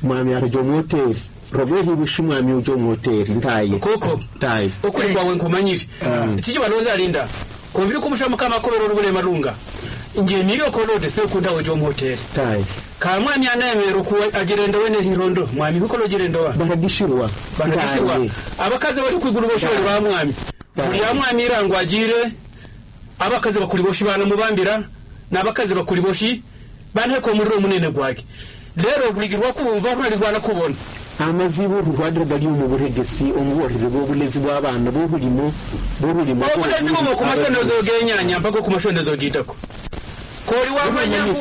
mwami arajya mu hoteli robert ntibushe umwami ujya mu hoteli ntaye koko ntaye ukuri kwawe nkumanyire iki gihe banoza arinda kumva yuko umushaka mukamakobero n'uburemarunga ngiye niriyo korode se ukunda ujya mu hoteli ntaye ka mwami anayemera ukuwe agirenda wene hirondo mwami kuko nogirendowa baradishirwa banagishirwa ntaye abakazi bari kwigura ubushori ba mwami Ntaye. buri ya mwami irangwa agire abakazi bakuri boshi banamubambira n'abakazi bakuri boshi banteko umuriro munene gwake rero buri gihe wakumva unarizwa no kubona amazibo urwanda rwari mu buregesi umuborere bw'uburezi bw'abana b'uburimo bw'ururimo obulezi bubo ku masondezo genyanya mpaka ku masondezo gitako kori wamanyaku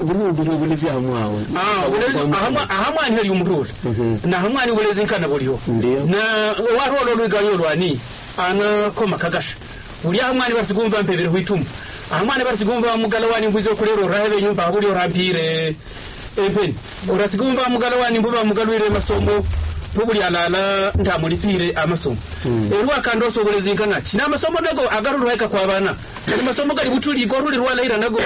burumbire uburezi ahamwawe Ah, ulezi- ahama- ahamwani heli umurura Mhm. na ahamwani ubulezi nkana buliho Ndiyo. na warolo lwiganyo lwani anakoma kagasha uli ahamwani basikumva mpebere hwitumu ahamwani basikumva mugala wani mbwizo kulero rahebe nyumba abuli orampire empeni orasikumva mugala wani mbuba mugalwire masomo pubuli alala ntamulipire amasomo erwakandoso obulezi nkana kina amasomo nago agarulwaika kwa bana kali masomo gali butuligo ruli rwalahira nago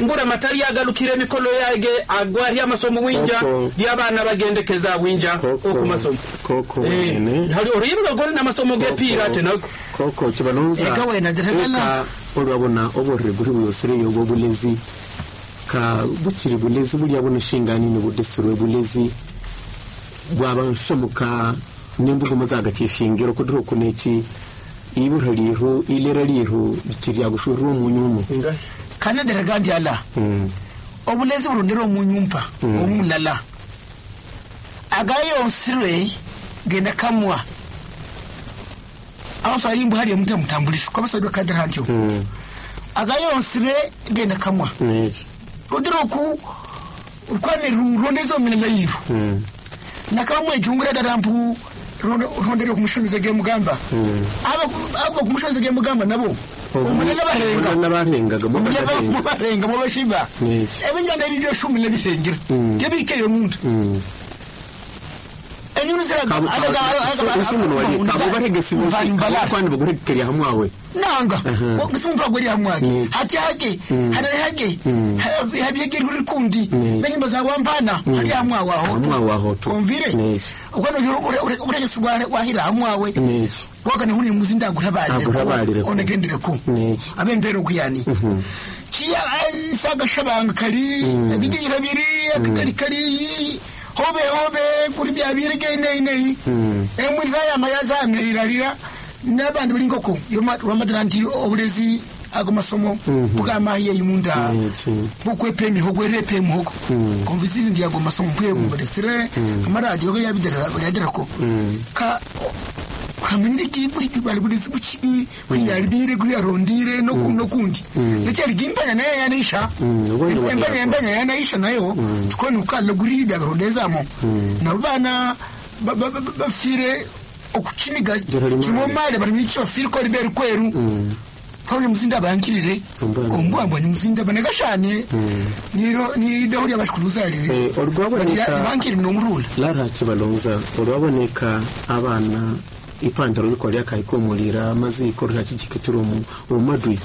mbura matali agalukire emikolo yage agwari amasomo winja Koko. lyabana bagendekeza winja Koko. okumasomo Koko, Eh, mwene. hali oruyimba gore n'amasomo gepira ate nago koko kibalonza Eka wena ndetevela. olwabona oborere buri buyosireyo bw'obulezi ka bukiri bulezi buri abona shingani ni budesirwe bulezi bwaba nshomuka n'embugumo zagakishingiro kudiro kuneki ibura lihu ilera lihu kirya gushurira umunyumu kana dira gandi ala obulezi burondera omunyumpa omulala agayo onsirwe genda kamwa abasali mbu hali omuntu amutambulisha kwabasadwa kadira ntyo agayo onsirwe genda kamwa neki rodira oku kwane rondeza omirimo yiru nakamwe jungura dara mpu rondera okumushonizo gemugamba abo okumushonizo gemugamba nabo omulala barenga Omulala barengaga mo bagarenga mubarenga mubashiba Yes. ebinyana ebibyo shumi nebirengera byebikeyo omuntu enyunu ziragavanvala kabubaregesibkwandi baguregekerya hamwawe nanga simuntu agweri hamwake Yes. hati hake harare hake habyegerwe rikundi Yes. nenyimba zawampana hari Hamwawe aho hamwawaho tu. komvire Yes. ukanouregesi wahira hamwawe neki wakane huni muzi Agurabalire ko. ndagurabaleko onegendereko Niki. abendere okuyani kiya sagashabanga kali ebigira biri akakali kali hobe hobe kuri byabiri geineinei emwiri zayamaya zameirarira nabandi bali nkoko lwamatira nti obulezi ago masomo bukamahiye yimunda Niki. nkokwepa emihogo gwerepa emihogo kumva izindi byago masomo mpweburesire amaradiyo lyaderako ka kuramenyire kibalibulizi kuchiki kuyaribire kuyarondire noku- nokundi nechaligimba yanaye yanaisha Mm, ukwenda kwa embanya yako. embanya yanaisha nayo chikoni ukalagurida garondezamo nabo bana ba- ba- ba- bafire okuchiniga Joro limali. chimomale barimwichofiri kwari beri kweru pauri muzinda bankirire Ombwa- ombwambwanyi muzinda banekashane nidaho ryabashikuruzaririre Eh, olwaboneka bankiri nomurula lara kibalonza olwaboneka abana ipantaro yuko lya kaikumulira amaziko rakikikitira omu omumadwi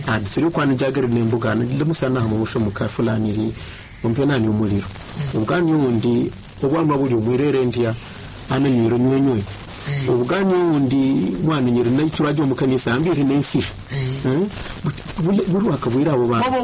adisiri kwana njagari nembuga nagile musana hama musho mukafulaniri ompenani omuliro obugani undi obwama buli omwirere ndya ananyiro nywenywe obugani undi mwana nyiri naichuraje omukanisa ambiri nensiri Eh, buti- bule- buri wakabwira abo bana Bobo